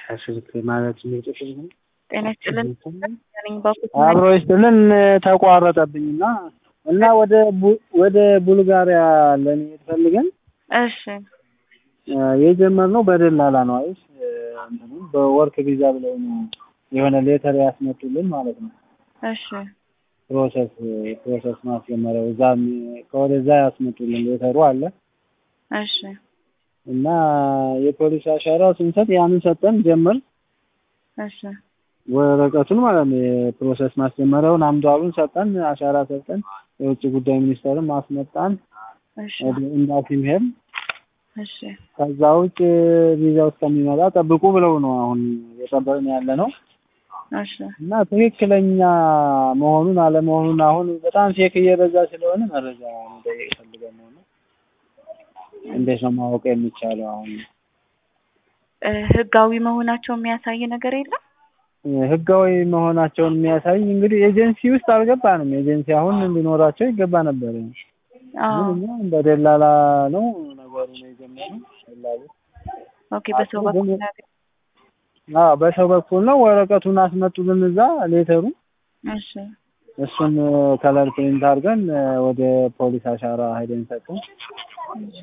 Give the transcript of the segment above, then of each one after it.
ስልክ ማለት ምንጭ ጤና ይስጥልን ነኝ ባኩት አብሮ ይስጥልን ተቋረጠብኝና እና ወደ ቡ- ወደ ቡልጋሪያ ለመሄድ ፈልገን እሺ የጀመርነው በደላላ ነው አይስ እንትኑ በወርክ ቪዛ ብለው ነው የሆነ ሌተር ያስመጡልን ማለት ነው። እሺ ፕሮሰስ ፕሮሰስ ማስጀመሪያው እዛ ከወደዛ ያስመጡልን ሌተሩ አለ እሺ እና የፖሊስ አሻራ ስንሰጥ ያንን ሰጠን ጀመር እሺ ወረቀቱን ማለት ነው የፕሮሰስ ማስጀመሪያውን አምዷሉን ሰጠን አሻራ ሰጠን የውጭ ጉዳይ ሚኒስቴርም አስመጣን እሺ ወደ ኤምባሲም ሄድን እሺ ከዛ ውጭ ቪዛው እስከሚመጣ ጠብቁ ብለው ነው አሁን የጠበቅን ያለ ነው እሺ እና ትክክለኛ መሆኑን አለመሆኑን አሁን በጣም ፌክ እየበዛ ስለሆነ መረጃ መጠየቅ ፈልገን ነው እና እንዴት ነው ማወቅ የሚቻለው አሁን እ ህጋዊ መሆናቸው የሚያሳይ ነገር የለም ህጋዊ መሆናቸውን የሚያሳይ እንግዲህ ኤጀንሲ ውስጥ አልገባንም ኤጀንሲ አሁን ሊኖራቸው ይገባ ነበር አዎ ግን እኛ በደላላ ነው ነገሩ ነው የጀመረው ደላሉ ኦኬ በሰው በኩል ነገር አዎ በሰው በኩል ነው ወረቀቱን አስመጡልን እዛ ሌተሩ እሺ እሱን ከለር ፕሪንት አድርገን ወደ ፖሊስ አሻራ ሄደን ሰጠን እሺ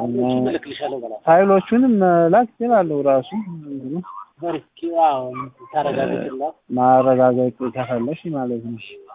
ፋይሎቹንም መላክ ይችላለሁ ራሱ እንትኑ ማረጋገጥ ከፈለሽ ማለት ነው